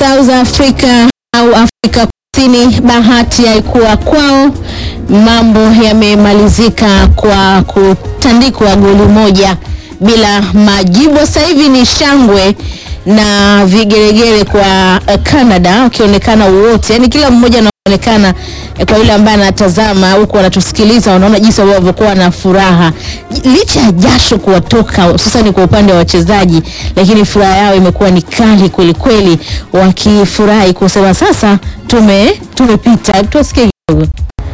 South Africa au Afrika Kusini, bahati haikuwa kwao. Mambo yamemalizika kwa kutandikwa goli moja bila majibu. Sasa hivi ni shangwe na vigeregere kwa eh, Canada wakionekana wote, yani kila mmoja anaonekana eh, kwa yule ambaye anatazama huku anatusikiliza, wanaona jinsi walivyokuwa na furaha licha ya jasho kuwatoka, hususani kwa upande wa wachezaji, lakini furaha yao imekuwa ni kali kweli kweli, wakifurahi kusema sasa tume tumepita. Tuwasikie kidogo.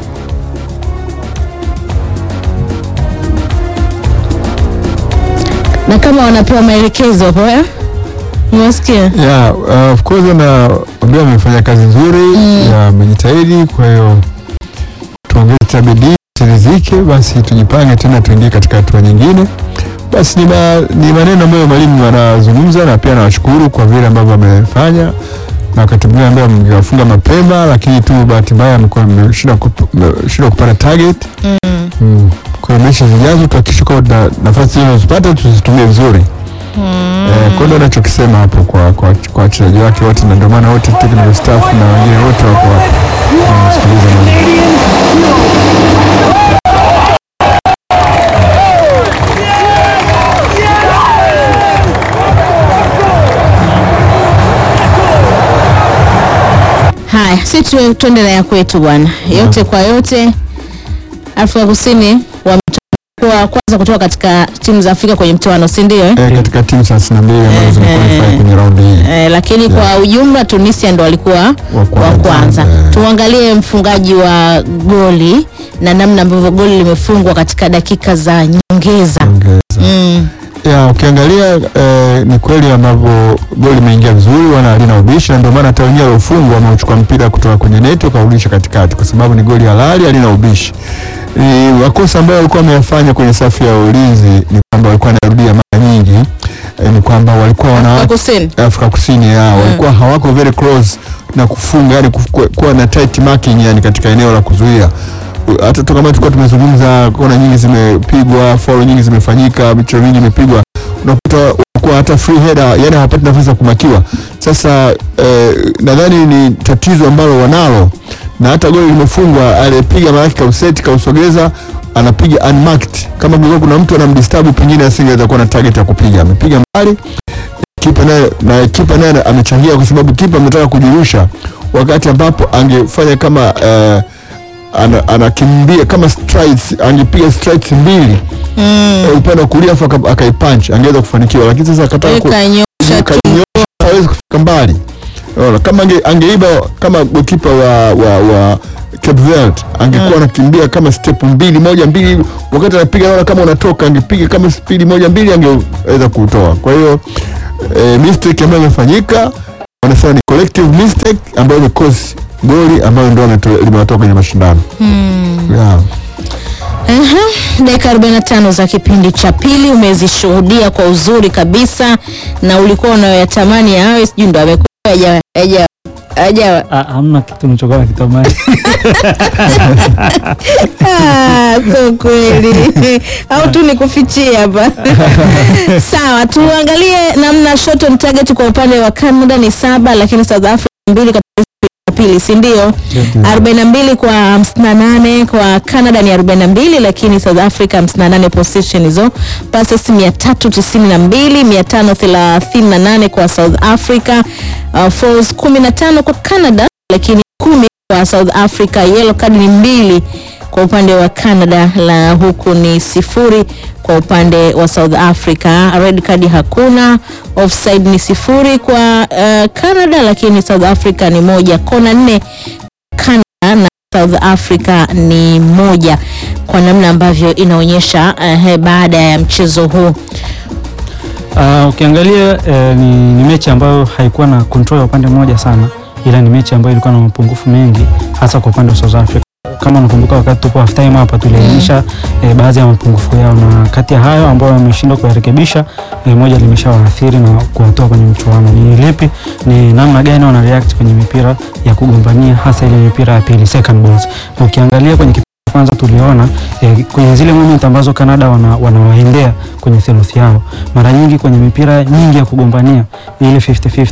na kama wanapewa maelekezo hapo eh? Umesikia? Yeah, uh, of course na ndio amefanya kazi nzuri ya amejitahidi. Kwa hiyo tuongeze bidii tirizike, basi tujipange tena tuingie katika hatua nyingine. Basi ni, ma, ni maneno ambayo mwalimu anazungumza na pia nawashukuru kwa vile ambavyo amefanya na wakati mwingine ambayo mngewafunga mapema, lakini tu bahati mbaya amekuwa ameshindwa kup- ameshindwa kupata target mm. Kwa hiyo mechi zijazo tuhakikishe kwamba nafasi hizo zipata tuzitumie vizuri. Eh, kwa ndio nachokisema hapo kwa kwa kwa wachezaji wake wote, na ndio maana wote technical staff na wengine wote wako hapo wanamsikiliza mwalimu. Haya, si tu- tuende na ya kwetu bwana. Yote kwa yote, Afrika Kusini wametoka kwanza kutoka katika timu za Afrika kwenye mtoano, si ndio? Eh? Eh, katika timu 32 ambazo zimequalify kwenye raundi hii. Eh, lakini kwa ujumla Tunisia ndo walikuwa wa kwanza. kwanza. Eh. Tuangalie mfungaji wa goli na namna ambavyo goli limefungwa katika dakika za nyongeza. Ongeza. Mm. Ya, ukiangalia eh, ni kweli ambavyo goli imeingia vizuri, wana halina ubishi, na ndio maana hata wenyewe waliofungwa wameuchukua mpira kutoka kwenye neti wakarudisha katikati, kwa sababu ni goli halali, halina ubishi. Ni makosa ambayo walikuwa wameyafanya kwenye safu ya ulinzi ni kwamba walikuwa wanarudia mara nyingi eh, ni kwamba walikuwa wana Afrika Kusini. Afrika Kusini ya walikuwa hawako very close na kufunga, yani kufu- kuwa na tight marking yani katika eneo la kuzuia. Hata tu kama tulikuwa tumezungumza, kona nyingi zimepigwa, foul nyingi zimefanyika, michezo mingi imepigwa, unakuta kwa hata free header, yani hawapati nafasi ya kumakiwa. Sasa eh, nadhani ni tatizo ambalo wanalo, na hata goli limefungwa, alipiga maana kauseti kausogeza anapiga unmarked. Kama kulikuwa kuna mtu anamdisturb, pengine asingeweza kuwa na target ya kupiga, amepiga mbali kipa naye na kipa naye amechangia kwa sababu kipa ametaka kujirusha wakati ambapo angefanya kama eh, ana- anakimbia kama strides, angepiga strides mbili Mm. eh, upande wa kulia afu aka- akaipunch angeweza kufanikiwa, lakini sasa akataka ku- Kanyosha tu. kanyosha, hawezi kufika mbali. Unaona, kama ange, angeiba kama gokipa wa, wa, wa Cape Verde angekuwa anakimbia kama step mbili moja mbili, wakati anapiga naona kama unatoka, angepiga kama spidi moja mbili, angeweza kutoa. Kwa hiyo eh, mistake ambayo imefanyika wanasema ni collective mistake ambayo imekosi goli ambayo ndio wameto- limewatoa kwenye mashindano yeah. Aha, dakika 45 za kipindi cha pili umezishuhudia kwa uzuri kabisa, na ulikuwa unayoyatamani yawe, sijui ndo amekuwa haja haja haja Ah, hamna kitu nichokuwa nakitamani. Ah, so kweli au tu nikufichie hapa sawa. Tuangalie namna shot on target kwa upande wa Canada ni saba, lakini South Africa mbili katika ya pili, si ndio? 42 kwa 58 kwa Canada ni 42, lakini South Africa 58 position hizo, passes 392, 538 kwa South Africa, uh, fouls 15 kwa Canada, lakini 10 kwa South Africa. Yellow card ni mbili kwa upande wa Canada, la huku ni sifuri kwa upande wa South Africa. Red card hakuna, offside ni sifuri kwa uh, Canada, lakini South Africa ni moja. Kona nne Canada na South Africa ni moja, kwa namna ambavyo inaonyesha uh, baada ya mchezo huu Ah, ukiangalia eh, ni, ni mechi ambayo haikuwa na control ya upande mmoja sana, ila ni mechi ambayo ilikuwa na mapungufu mengi hasa kwa upande wa South Africa. Kama unakumbuka wakati tupo half time hapa tuliainisha eh, baadhi ya mapungufu yao, na kati ya hayo ambayo wameshindwa kuyarekebisha eh, moja limeshawaathiri na kuwatoa kwenye mchuano. Ni lipi? Ni namna gani wana react kwenye mipira ya kugombania, hasa ile mipira ya pili second balls. Ukiangalia kwenye kipindi cha kwanza tuliona eh, kwenye zile moment ambazo Canada wana, wanawaendea kwenye theluthi yao, mara nyingi kwenye mipira nyingi ya kugombania ile 50-50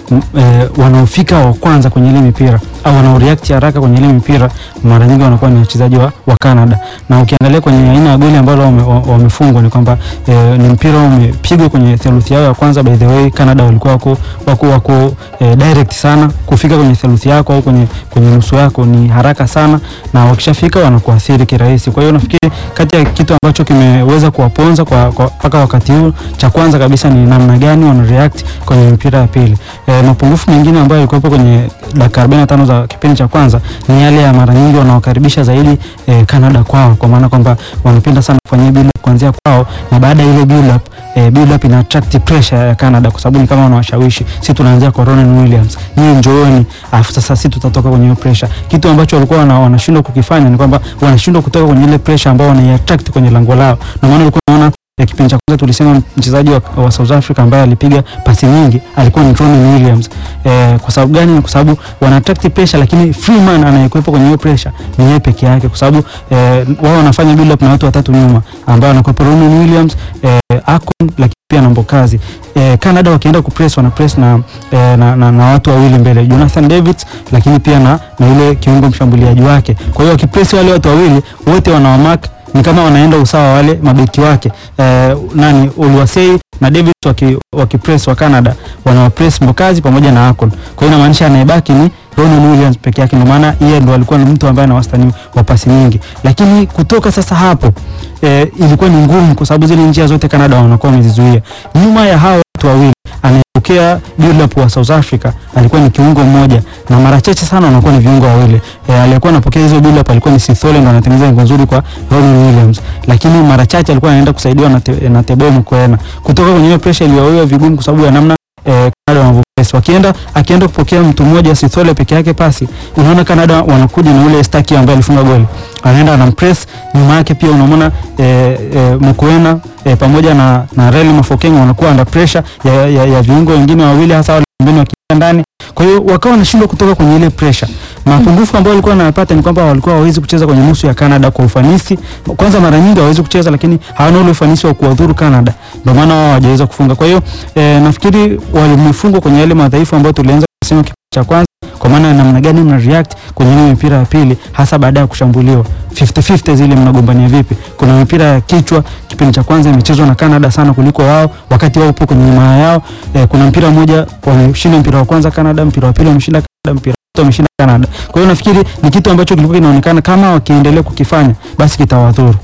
m- eh, wanaofika wa kwanza kwenye ile mipira au wanaoreact haraka kwenye ile mipira mara nyingi wanakuwa ni wachezaji wa, wa Canada na ukiangalia kwenye aina ya goli ambalo wame- wa- wamefungwa ni kwamba eh, ni mpira umepigwa kwenye theluthi yao ya kwanza. By the way, Canada walikuwa wako wako, wako eh, direct sana kufika kwenye theluthi yako au kwenye kwenye nusu yako ni haraka sana, na wakishafika wanakuathiri kirahisi. Kwa hiyo nafikiri kati ya kitu ambacho kimeweza kuwaponza kwa kwa- mpaka wakati huu, cha kwanza kabisa ni namna gani wana react kwenye mipira ya pili. E, mapungufu mengine ambayo yalikuwepo kwenye dakika 45 za kipindi cha kwanza ni yale ya mara nyingi wanawakaribisha zaidi e, Canada kwao, kwa maana kwamba wanapenda sana kufanyia build up kuanzia kwao, na baada ya ile build up e, build up ina attract pressure ya Canada, kwa sababu ni kama wanawashawishi, si tunaanzia kwa Ronan Williams, nyinyi njooni, alafu sasa sisi tutatoka kwenye hiyo pressure. Kitu ambacho walikuwa wana- wanashindwa kukifanya ni kwamba wanashindwa kutoka kwenye ile pressure ambao wanaiattract kwenye lango lao, ndio maana ulikuwa unaona ya kipindi cha kwanza tulisema mchezaji wa, wa South Africa ambaye alipiga pasi nyingi alikuwa ni Ronan Williams. Eh, kwa sababu gani? Kwa sababu wana attract pressure, lakini Freeman anayekuwepo kwenye hiyo pressure ni yeye peke yake, kwa sababu eh, wao wanafanya build up na watu watatu nyuma ambao anakuwepo Ronan Williams, eh, Akon, lakini pia na Mbokazi. Eh, Canada wakienda kupress wana press na, eh, na, na, na watu wawili mbele Jonathan Davids, lakini pia na, na yule kiungo mshambuliaji wake. Kwa hiyo wakipress wale watu wawili wote wanawamark ni kama wanaenda usawa wale mabeki wake eh, nani Oluwasei na David waki, waki press wa Canada wanawapress Mbokazi pamoja na Akon. Kwa hiyo inamaanisha anayebaki ni Ronan Williams peke yake, ndio maana yeye ndo alikuwa ni mtu ambaye ana wastani wa pasi nyingi, lakini kutoka sasa hapo eh, ilikuwa ni ngumu kwa sababu zile njia zote Canada wanakuwa wamezizuia. Nyuma ya hao watu wawili anayepokea build up wa South Africa alikuwa ni kiungo mmoja, na mara chache sana wanakuwa ni viungo wawili. E, aliyekuwa anapokea hizo build up alikuwa ni Sithole, ndo anatengeneza ngo nzuri kwa Ronan Williams, lakini mara chache alikuwa anaenda kusaidiwa na, te, na Teboho Mokoena kutoka kwenye hiyo pressure iliyowawiwa vigumu kwa sababu ya namna eh, Canada wanavyopress. Wakienda akienda kupokea mtu mmoja Sithole peke yake pasi, unaona Canada wanakuja na ule Staki ambaye alifunga goli, anaenda anampress nyuma yake, pia unamwona eh, eh, Mokoena eh, pamoja na na Reli Mafokeng wanakuwa under pressure ya, ya, ya viungo wengine wawili hasa wale pembeni wakiingia ndani. Kwa hiyo wakawa wanashindwa kutoka kwenye ile pressure. Mapungufu ambayo walikuwa wanapata ni kwamba walikuwa hawawezi kucheza kwenye nusu ya Canada kwa ufanisi. Kwanza mara nyingi hawawezi kucheza, lakini hawana ule ufanisi wa kuwadhuru Canada, ndio maana wao hawajaweza kufunga. Kwa hiyo eh, nafikiri walimefungwa kwenye yale madhaifu ambayo tulianza kusema kipindi cha kwanza, kwa maana ya namna gani mna react kwenye ile mipira ya pili, hasa baada ya kushambuliwa 50-50 zile mnagombania vipi? Kuna mipira ya kichwa kipindi cha kwanza imechezwa na Canada sana kuliko wao, wakati wao upo kwenye himaya yao. Eh, kuna mpira mmoja wameshinda mpira wa kwanza Canada, mpira wa pili wameshinda Canada, mpira wa tatu wameshinda Canada. Kwa hiyo nafikiri ni kitu ambacho kilikuwa kinaonekana kama wakiendelea kukifanya basi kitawadhuru.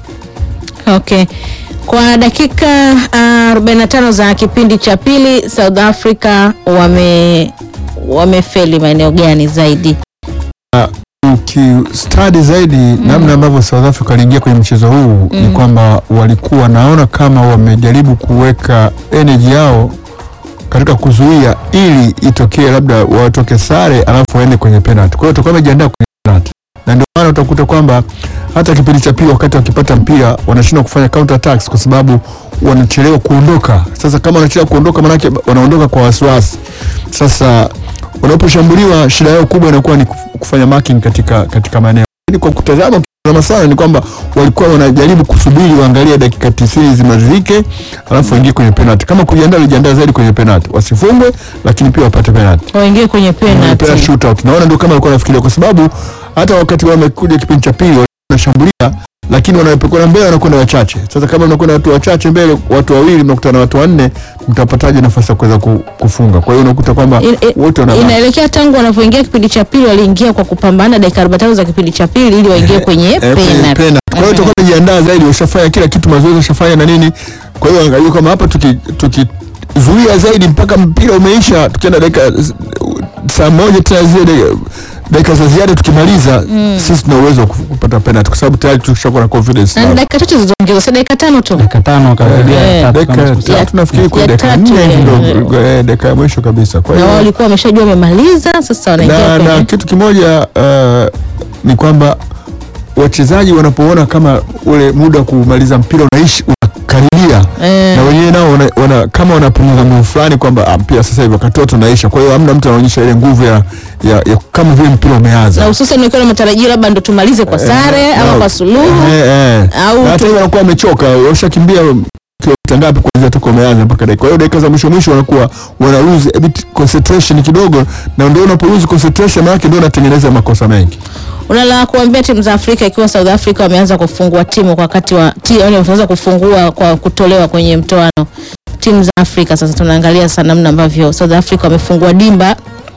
Okay. Kwa dakika uh, 45 za kipindi cha pili South Africa wame wamefeli maeneo gani zaidi? ukistadi zaidi namna ambavyo South Africa waliingia kwenye mchezo huu ni kwamba walikuwa naona kama wamejaribu kuweka energy yao katika kuzuia ili itokee labda watoke sare alafu waende kwenye penalty. Kwa hiyo tutakuwa wamejiandaa kwenye penalty, na ndio maana utakuta kwamba hata kipindi cha pili wakati wakipata mpira wanashindwa kufanya counter attacks kwa sababu wanachelewa kuondoka. Sasa kama wanachelewa kuondoka, maanake wanaondoka kwa wasiwasi. Sasa wanaposhambuliwa shida yao kubwa inakuwa ni kuf- kufanya marking katika katika maeneo. Lakini kwa kutazama ukitazama sana ni kwamba walikuwa wanajaribu kusubiri waangalie dakika 90 zimalizike, alafu waingie kwenye penalty. Kama kujiandaa, walijiandaa zaidi kwenye penalty, wasifungwe, lakini pia wapate penalty Waingie kwenye Kwenye penalty. penalty shootout. Naona ndio kama walikuwa wanafikiria, kwa sababu hata wakati wamekuja kipindi cha pili walikuwa wanashambulia, lakini wanapokuwa mbele wanakwenda wachache. Sasa kama mnakwenda watu wachache mbele, watu wawili, mnakutana na watu wanne, mtapataje nafasi ya kuweza ku- kufunga? Kwa hiyo unakuta kwamba In- in- wote wana Inaelekea tangu wanapoingia kipindi cha pili waliingia kwa kupambana dakika 45 za kipindi cha pili ili waingie kwenye Eh, kwenye penalty. penalty. Kwa hiyo tutakuwa tumejiandaa zaidi, washafanya kila kitu, mazoezi washafanya na nini. Kwa hiyo angalia kama hapa tuki tukizuia zaidi mpaka mpira umeisha, tukienda dakika s- saa moja tena zile dakika- dakika za ziada tukimaliza, sisi tuna uwezo wa kufu- kupata penalty kwa sababu tayari tushakuwa na confidence. Na na- dakika tatu zilizoongezwa, si dakika tano tu. Dakika tano wakarudia Eh, tatu kama dakika sikosei. tatu nafikiri kwa ya dakika tatu, nne hivi eh, ndo eh, dakika ya mwisho kabisa. Kwa Na wao hiyo walikuwa wameshajua wamemaliza, sasa wanaingia na, na kwenye kitu kimoja uh, ni kwamba wachezaji wanapoona kama ule muda wa kumaliza mpira unaishi unakaribia Eh. na wenyewe nao wana, wana, kama wanapunguza nguvu fulani kwamba ah, mpira sasa hivi wakati wote unaisha. Kwa hiyo hamna mtu anaonyesha ile nguvu ya, ya, ya kama vile mpira na umeanza hususan ukiwa na matarajio labda ndo tumalize kwa sare Eh, ama na- kwa suluhu eh, eh. au Na hata tu- hivyo wanakuwa wamechoka, washakimbia kilomita ngapi kuanzia toka umeanza mpaka dakika. Kwa hiyo dakika za mwisho mwisho wanakuwa wana lose a bit concentration kidogo, na ndio unapo lose concentration maana ndio unatengeneza makosa mengi. Unala kuambia timu za Afrika ikiwa South Africa wameanza kufungua timu kwa wakati wa ti, yani wameanza kufungua kwa kutolewa kwenye mtoano timu za Afrika. Sasa tunaangalia sana namna ambavyo South Africa wamefungua dimba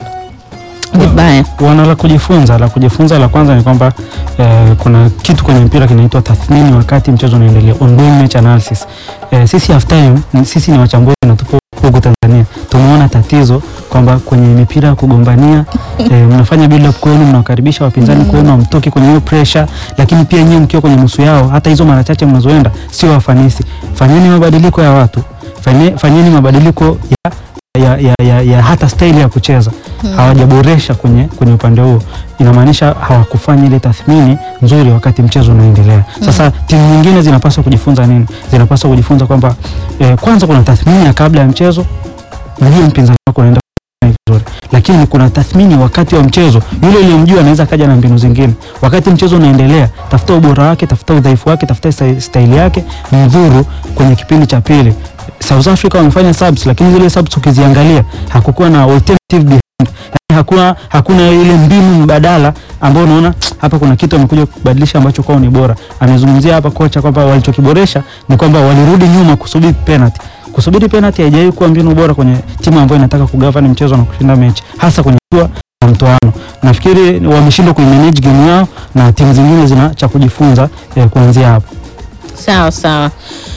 vibaya. wana la kujifunza. La kujifunza la kwanza ni kwamba eh, kuna kitu kwenye mpira kinaitwa tathmini wakati mchezo unaendelea, ongoing match analysis. Eh, sisi half time, ni- sisi ni wachambuzi na tupo huku Tanzania, tumeona tatizo kwamba kwenye mipira ya kugombania eh, mnafanya build up kwenu, mnawakaribisha wapinzani kwenu, hamtoki kwenye hiyo pressure, lakini pia nyinyi mkiwa kwenye nusu yao, hata hizo mara chache mnazoenda sio wafanisi. Fanyeni mabadiliko ya watu, fanye- fanyeni mabadiliko ya ya, ya, ya, ya hata staili ya kucheza hawajaboresha kwenye, kwenye upande huo, inamaanisha hawakufanya ile tathmini nzuri wakati mchezo unaendelea. Sasa timu nyingine zinapaswa kujifunza nini? Zinapaswa kujifunza kwamba eh, kwanza kuna tathmini ya kabla ya mchezo, ujue mpinzani wako unaenda kufanya vizuri, lakini kuna tathmini wakati wa mchezo. Yule uliyemjua anaweza kaja na mbinu zingine. Wakati mchezo unaendelea, tafuta ubora wake, tafuta udhaifu wake, tafuta sta- staili yake, mdhuru kwenye kipindi cha pili. South Africa wamefanya subs, lakini zile subs ukiziangalia hakukuwa na alternative behind. Yani hakuna, hakuna ile mbinu mbadala ambao unaona hapa kuna kitu amekuja kubadilisha ambacho kwao ni bora. Amezungumzia hapa kocha kwamba walichokiboresha ni kwamba walirudi nyuma kusubiri penalty. Kusubiri penalty haijawahi kuwa mbinu bora kwenye timu ambayo inataka kugovern mchezo na kushinda mechi, hasa kwenye hatua ya mtoano. Nafikiri wameshindwa kuimanage game yao na timu zingine zina cha kujifunza eh, kuanzia hapo. Sawa sawa.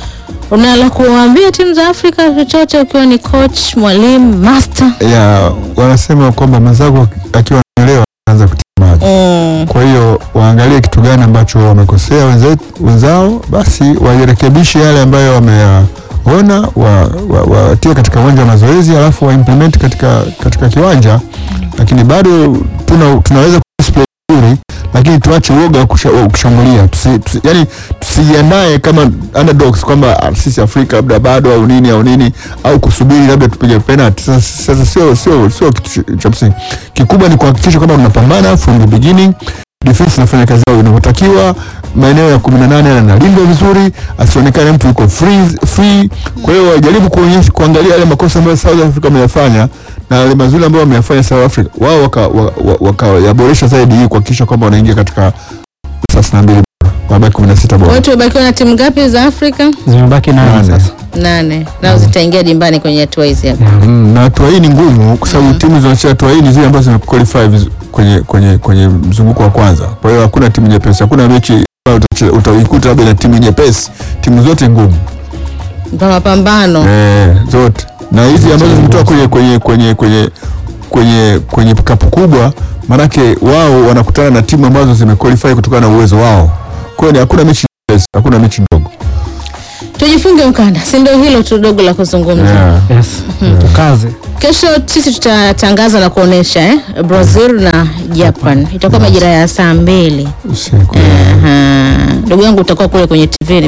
Unala kuambia timu za Afrika chochote ukiwa ni coach, mwalimu, master? Ya wanasema kwamba mwenzako akiwa anaelewa anaanza kutia maji. Mm. Kwa hiyo waangalie kitu gani ambacho wamekosea wenzetu, wenzao, basi wajirekebishe yale ambayo wameyaona, watie wa, wa, watie katika uwanja wa mazoezi, alafu wa implement katika, katika kiwanja. Lakini bado tuna, tunaweza kudisplay vizuri, lakini tuache uoga wa kusha- wa kushambulia. Tusi, tusi, yani tusijiandae kama underdogs kwamba ah, sisi Afrika labda bado au nini au nini au kusubiri labda tupige penalty. Sasa sasa sio sio sio kitu ch- cha msingi. Kikubwa ni kuhakikisha kwamba unapambana from the beginning defense inafanya kazi yao inavyotakiwa, maeneo ya 18 yanalindwa vizuri, asionekane mtu yuko free, free. Kwa hiyo wajaribu kuonyesha kuangalia yale makosa ambayo South Africa wameyafanya na yale mazuri ambayo wameyafanya South Africa, wao wakayaboresha waka, zaidi ili kuhakikisha kwamba wanaingia katika thelathini na mbili bora, wabaki 16 Kwa bora. hiyo tumebakiwa na timu ngapi za Afrika? Zimebaki nane Nane. sasa. Nane. Nao zitaingia dimbani kwenye hatua hizi hapa. Yeah. Mm, na hatua hii ni ngumu kwa sababu timu zinacheza hatua hii ni zile ambazo zimequalify vizu- kwenye kwenye kwenye mzunguko wa kwanza. Kwa hiyo hakuna timu nyepesi, hakuna mechi ambayo utacheza- utaikuta labda na timu nyepesi. Timu zote ngumu Kwa mapambano. eh, zote na hizi ambazo zimetoka kwenye kwenye kwenye kwenye kwenye kwenye kapu kubwa, maanake wao wanakutana na timu ambazo zimequalify kutokana na uwezo wao. Kwa hiyo ni- hakuna mechi nyepesi, hakuna mechi ndogo. Tujifunge mkanda, si ndio hilo tu dogo la kuzungumza. Yeah. Yes. Tukaze. Kesho sisi tutatangaza na kuonesha eh, Brazil na Japan. Itakuwa majira ya saa mbili. Usiku. Aha. Ndugu yangu utakuwa kule kwenye TV.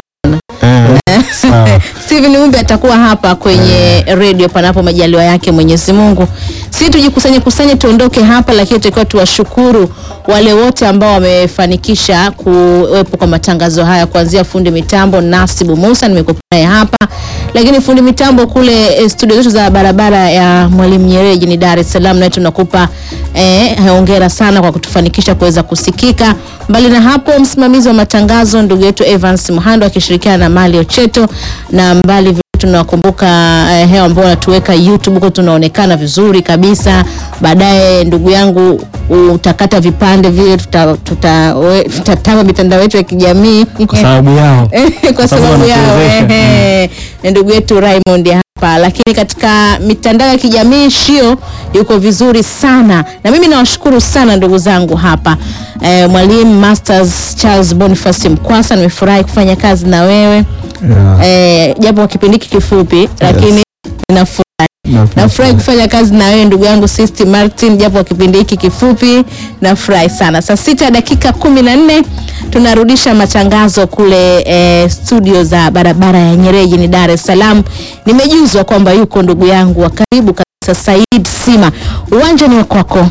Eh, sawa. Steven Umbe atakuwa hapa kwenye redio panapo majaliwa yake Mwenyezi Mungu. Si tujikusanye kusanye tuondoke hapa, lakini tutakiwa tuwashukuru wale wote ambao wamefanikisha kuwepo kwa matangazo haya, kuanzia fundi mitambo Nasibu Musa, nimekuwa naye hapa, lakini fundi mitambo kule eh, studio zetu za barabara ya Mwalimu Nyerere jijini Dar es Salaam, naye tunakupa eh, hongera sana kwa kutufanikisha kuweza kusikika. Mbali na hapo, msimamizi wa matangazo ndugu yetu Evans Muhando akishirikiana na Mali Ocheto, na mbali vile tunawakumbuka eh, hewa ambao wanatuweka YouTube huko tunaonekana vizuri kabisa. Baadaye ndugu yangu utakata vipande vile tutatama tuta, we- tutatama mitandao yetu ya kijamii Kwa sababu yao. kwa sababu sababu yao wanatuwezesha. ehe. Ni ndugu yetu Raymond hapa, lakini katika mitandao ya kijamii Shio yuko vizuri sana, na mimi nawashukuru sana ndugu zangu hapa eh, mwalimu Masters Charles Boniface Mkwasa, nimefurahi kufanya kazi na wewe Yeah. eh, japo kwa kipindi hiki kifupi, lakini ninafurahi Na- nafurahi kufanya kazi na wewe ndugu yangu Sisti Martin, japo kwa kipindi hiki kifupi. Nafurahi sana. Saa sita dakika kumi na nne tunarudisha matangazo kule eh, studio za barabara ya Nyerere jijini Dar es Salaam. Nimejuzwa kwamba yuko ndugu yangu wa karibu kabisa Said Sima. Uwanja ni wa kwako.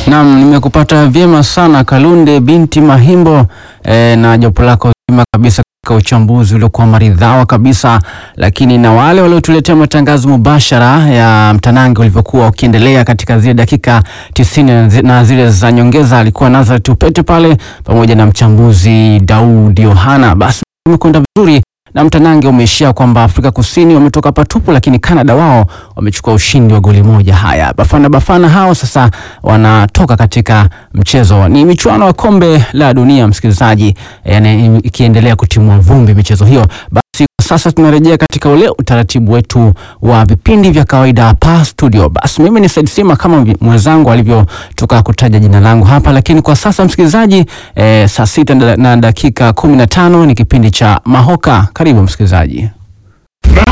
Naam, nimekupata vyema sana Kalunde binti Mahimbo eh, na jopo lako zima kabisa katika uchambuzi uliokuwa maridhawa kabisa, lakini na wale waliotuletea matangazo mubashara ya mtanange ulivyokuwa ukiendelea katika zile dakika tisini na zi- na zile za nyongeza, alikuwa Nazareth Upete pale pamoja na mchambuzi Daudi Yohana. Basi umekwenda vizuri na mtanange umeishia kwamba Afrika Kusini wametoka patupu, lakini Canada wao wamechukua ushindi wa goli moja. Haya, Bafana Bafana hao sasa wanatoka katika mchezo, ni michuano ya kombe la dunia, msikilizaji, yani ikiendelea kutimua vumbi michezo hiyo. Basi kwa sasa tunarejea katika ule utaratibu wetu wa vipindi vya kawaida hapa studio. Basi mimi ni Said Sima kama mwenzangu alivyotoka kutaja jina langu hapa, lakini kwa sasa msikilizaji, eh, saa sita na dakika kumi na tano ni kipindi cha Mahoka. Karibu msikilizaji.